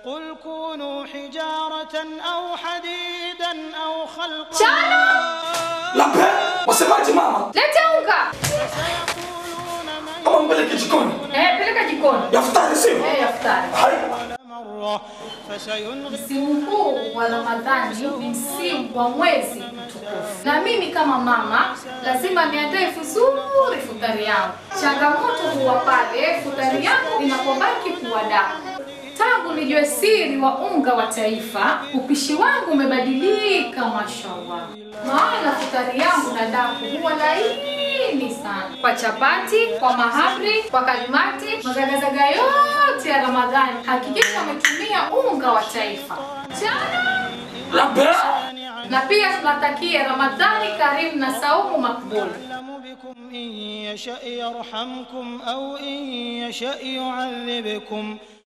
قل كونوا حجارة أو حديدا أو خلقا Chana! Lape, wasemaje mama? Leta unga. فسيقولون من Kama mpeleke jikoni. Eh, peleka jikoni. Yaftari sio? Eh, iftari. Hai. مرة فسينغ Msimu huu wa Ramadhani ni msimu wa mwezi mtukufu, na mimi kama mama lazima niandae vizuri futari yangu. Changamoto huwa pale futari yangu inapobaki kuwa damu. Tangu nijue siri wa unga wa taifa, upishi wangu umebadilika, mashallah. Maana futari yangu na daku huwa laini sana, kwa chapati, kwa mahamri, kwa kalimati, mazagazaga yote ya Ramadhani. Hakikisha umetumia unga wa taifa chana Lape. na pia tunatakia Ramadhani karimu na saumu makbul. أعلم بكم إن يشأ يرحمكم أو إن يشأ يعذبكم